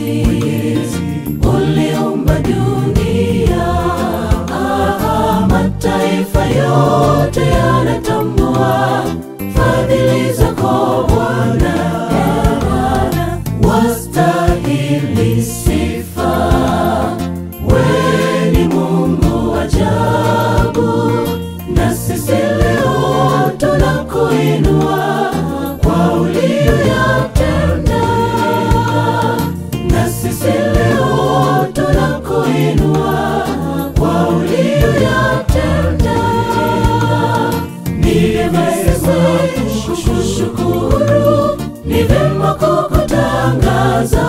Mwenyezi, uliumba dunia. Ah, mataifa yote yanatambua fadhili zako Bwana. Eh, Bwana, wastahili sifa, wewe ni Mungu ajabu, na sisi leo tunakuinua kwa uliyoyatenda, na sisi leo tunakuinua kwa uliyoyatenda. Ni vyema kukushukuru, ni vyema kukutangaza.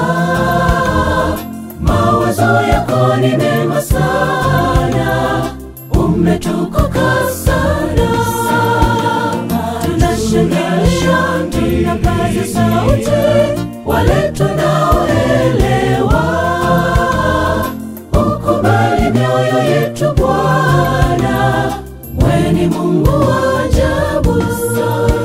Mawazo yako ni mema sana, umetukuka sana. Tunashangilia, tunapaza sauti, wale tunaoelewa. Ukubali mioyo yetu Bwana, wewe ni Mungu wa ajabu sana.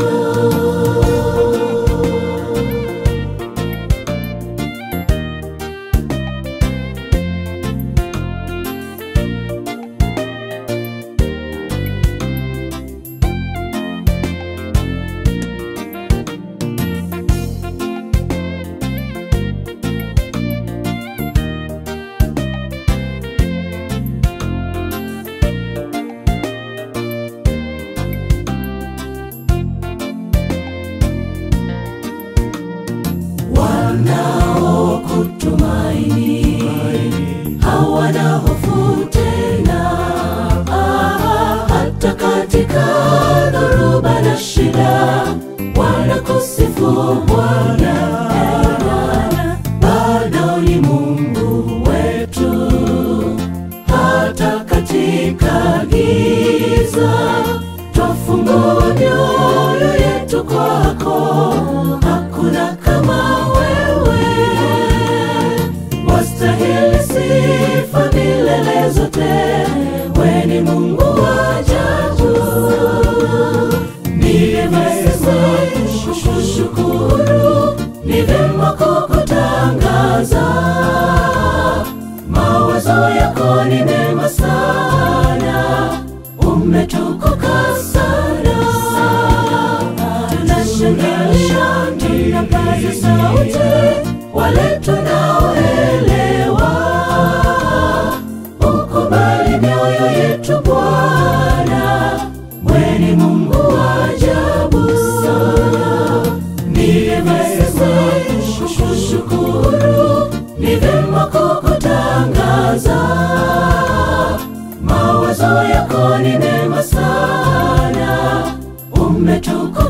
wanaokutumaini hawana hofu tena, Ah, hata katika dhoruba na shida wanakusifu Bwana. Eh, Bwana, bado ni Mungu wetu, hata katika giza twafungua mioyo yetu kwako, hakuna kama wewe wastahili sifa milele zote, we ni Mungu wa ajabu. Ni vyema kukushukuru, ni vyema kukutangaza. Mawazo yako ni mema sana, umetukuka sana. Tunashangilia, tunapaza sauti, wale tunaoelewa. Ukubali mioyo yetu Bwana, wewe ni Mungu wa ajabu sana. Ni vyema kukushukuru, ni vyema kukutangaza. Mawazo yako ni mema sana, umetukuka